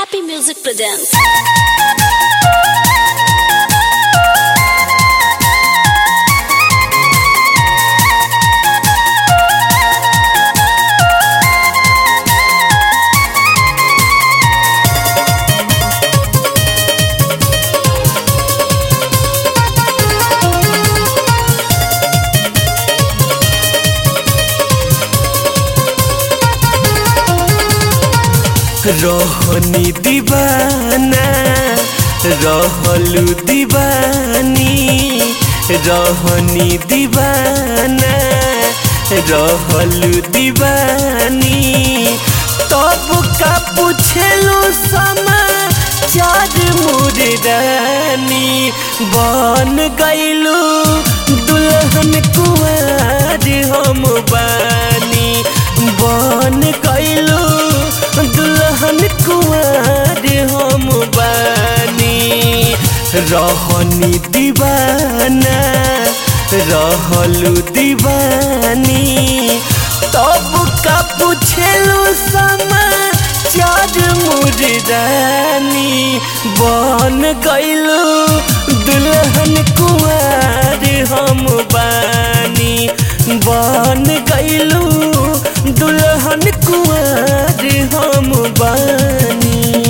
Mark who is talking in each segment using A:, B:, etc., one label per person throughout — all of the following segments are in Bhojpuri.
A: Happy Music presents.
B: रहनी दीवाना रहलू दीवानी रहनी दीवाना रहलू दीवानी तब का पूछलू समा चार मुरानी बन गईलू दुल्हन कुआर हम बानी बन गईलू दुल्हन कुआर हम बानी रहनी दीवाना रहलू दीवानी तब का पूछलू समा चार मुरानी बन गईलू दुल्हन कुआर हम बानी बन गईलू दुल्हन कुआर हम बानी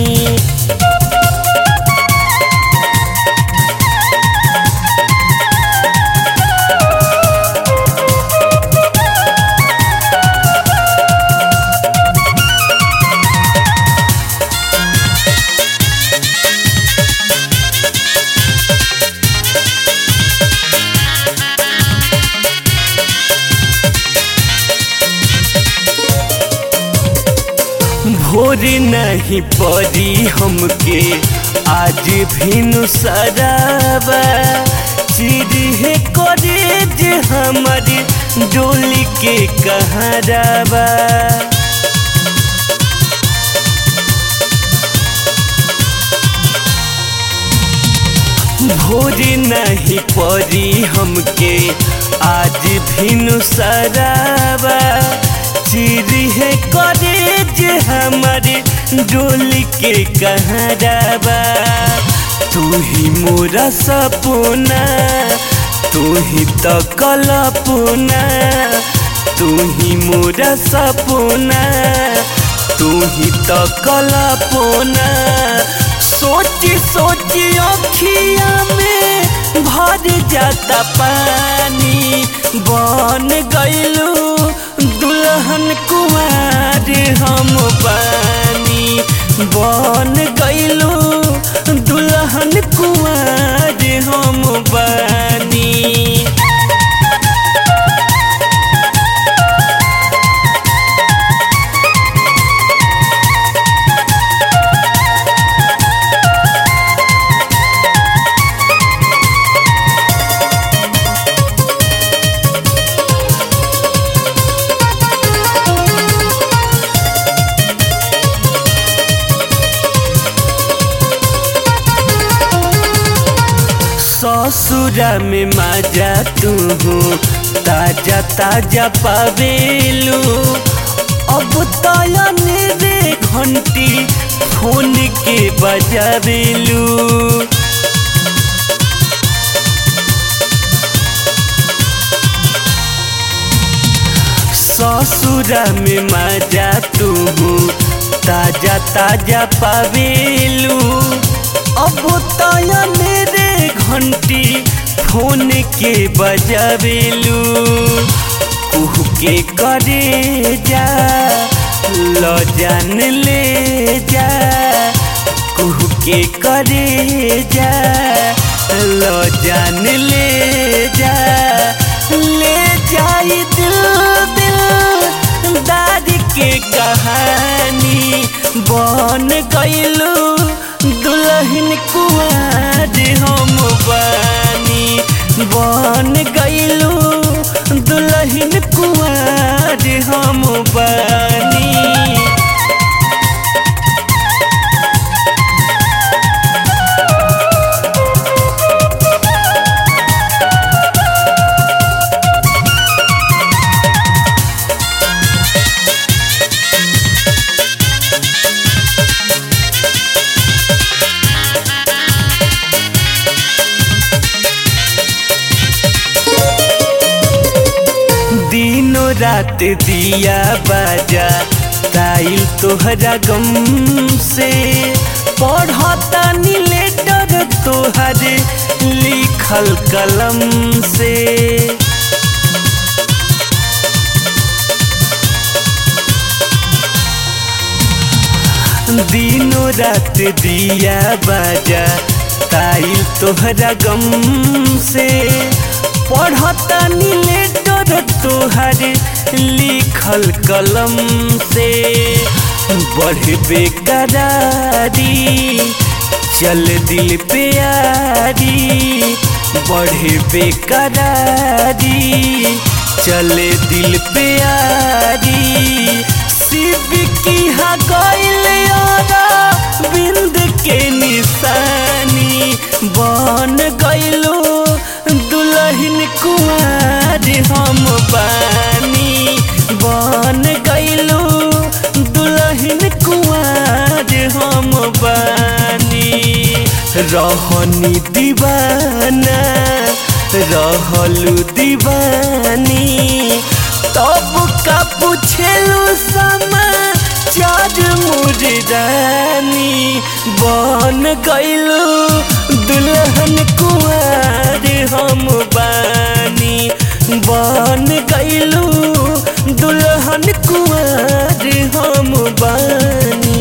B: भोर नहीं पड़ी हमके आज भी सराबा चिड़े करे जे हमारी डोली के कहराबा भोर नहीं पड़ी हमके आज भी सराबा चिड़े करे जे हमारे डोली के कहराबा तू ही मोरा सपना तू ही तो कल्पना तू ही मोरा सपना तू ही तो कल्पना सोची सोची अखिया में भर जाता पानी बन गईलू दुल्हन कुमार हम पानी बन गईलू दुल्हन कुमार हम बानी ससुरा में मजा तू ताजा ताजा पावेलू अब तयन रे घंटी फोन के बजावेलू ससुरा में मजा तू ताजा ताजा पावेलू अब तयन रे घंटी फोन के बजावेलू कुह के करे जा ल जान ले जा कुह के करे जा ल जान ले जा ले जाई दिल दिल दाद के कहानी बन गईलू दुल्हन कुआर हम बानी बन गईलू दुल्हन कुआर हम बानी रात दिया बाजा ताइल तोहरा गम से पढ़ता लेटर तोहर लिखल कलम से दिनों रात दिया बाजा ताइल तोहरा गम से पढ़ता लेटर तोहर लिखल कलम से बढ़ बेकरारी चल दिल पे यारी बढ़े बेकरारी चले दिल पे यारी शिव की हा गइल बिंद के निशानी बन गइलो दुल्हन कुमार हम बानी बन गइलो दुल्हन कुमार हम बानी रहनी दीवाना रहलू दीवानी तब का पूछेलू समा चार मुर्दानी बन गइलू दुल्हन कुमार हम बानी बन गइलू दुल्हन कुमार हम बानी